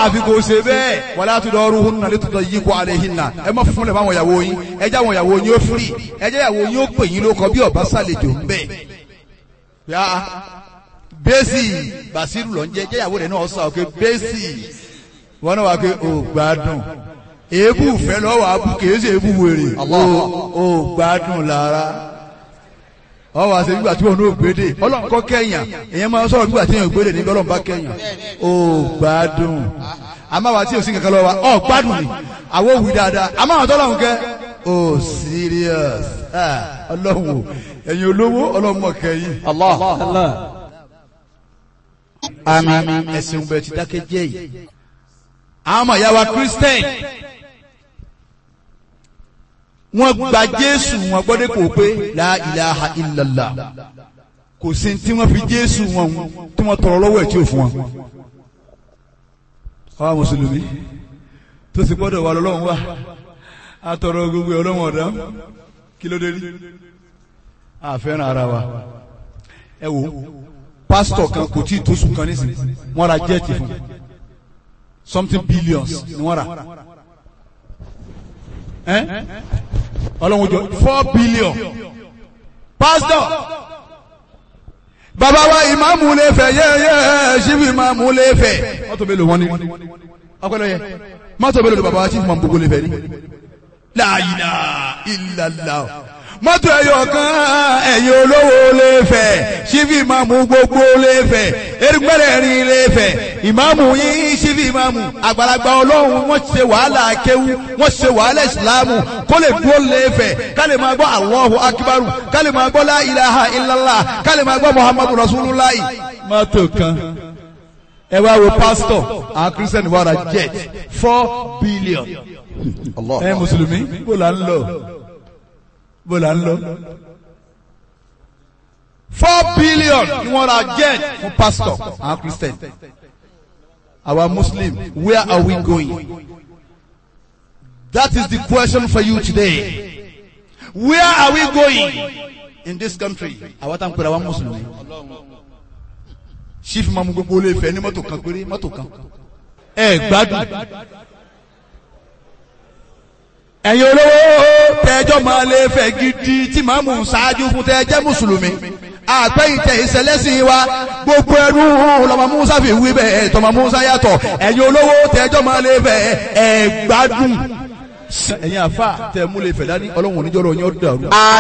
àfi kò ṣe bẹ́ẹ̀ wala tudaruhunna litudayyiqu alayhinna ẹ má fún lẹ̀ fáwọn ìyàwó yín ẹ jẹ́ àwọn ìyàwó yín ó firi ẹ jẹ́ ìyàwó yín ó pè yín lóko bí ọba sàlejò ń bẹ̀. yá bẹ́sì bàṣírù lọ ń jẹ́ jẹ́ ìyàwó rẹ̀ náà sọ pé bẹ́sì wọn náà wà pé ò gbádùn èébù fẹ́ lọ́wọ́ abú kìí ṣe èébù wèrè ò gbádùn lára ọ wá ṣe nígbà tí wọn ò gbédè ọlọ́run kọ́ kẹ́yàn èèyàn máa ń sọ̀rọ̀ nígbà tí wọn ò gbédè níbi ọlọ́run bá kẹ́yàn ó gbádùn àmọ́ àwa tí ò sí kankan lọ́wọ́ wa ọ gbádùn ni àwọn òwì dáadáa àmọ́ àwọn tọ́lọ́run kẹ́ ó serious Ah, ọlọ́run o ẹ̀yin olówó ọlọ́run mọ̀ kẹ́yìn Allah. àmín ẹ̀sìn bẹ̀ ti dákẹ́ jẹ́ yìí àwọn ọmọ ìyá wa Christian wọ́n gba Jésù wọn gbọ́dọ̀ kò pé la ilaha illallah kò sí tí wọ́n fi Jésù wọn tí wọ́n tọrọ lọ́wọ́ ẹ̀ tí ò fún wọn. àwa mùsùlùmí tó sì gbọ́dọ̀ wà lọ́lọ́run wà á tọrọ gbogbo ọlọ́run ọ̀dá kí ló dé rí a fẹ́ràn ara wa ẹ wo pásítọ̀ kan kò tí ì tó sùn kan nísìnyí wọ́n ra jẹ́ẹ̀tì fún something billions ni wọ́n rà ẹ́ ọlọ́run jọ four billion pastor bàbá wa ìmáàmù lè fẹ́ yẹ́yẹ́ ṣíbi ìmáàmù lè fẹ́ mọ́tò mélòó wọn ni ọpẹlẹ yẹ mọ́tò mélòó ni bàbá wa ṣíbi ìmáàmù gbogbo lè fẹ́ ni la ilaha illallah mọ́tò ẹ̀yọ̀ kan ẹ̀yin olówó lè fẹ́ ṣíbi ìmáàmù gbogbo lè fẹ́ erigbẹ́rẹ́ rin lè fẹ́ ìmáàmù yín ṣíbi ìmáàmù àgbàlagbà ọlọ́run wọ́n ṣe wàhálà kéwú wọ́n ṣe wàhálà ìsìlámù kó lè dúró lè fẹ́ ká lè máa gbọ́ Allahu akíbarù ká lè máa gbọ́ la ilaha illallah ká lè máa gbọ́ muhammadu rasulullah. mọ́tò kan ẹ wá wo pásítọ̀ àwọn kírísítẹ́nì wà ra jet four billion ẹ mùsùlùmí bó la ń lọ bó la ń lọ. four billion ni wọ́n ra jet fún pastor àwọn christian our muslim where are we going that is the question for you today where are we going in this country àwa tá n pèrè àwọn mùsùlùmí chief mamu gbogbo olè fẹ ní mọ́tò kan péré mọ́tò kan ẹ gbádùn ẹ̀yin olówó tẹ́jọ́ máa lè fẹ́ gidi tí màá mú ṣáájú fún tẹ́jẹ́ mùsùlùmí àpẹ́yìntẹ̀ ìṣẹ̀lẹ́sìn wa gbogbo ẹrú lọ́mọ musa fi wí bẹ́ẹ̀ tọmọ musa yàtọ̀ ẹ̀yin olówó tẹ́jọ́ máa lè fẹ́ ẹ̀ gbádùn ẹ̀yin àfa tẹ̀ mú lè fẹ̀ dání ọlọ́run oníjọ́rọ̀ yín ó dàrú.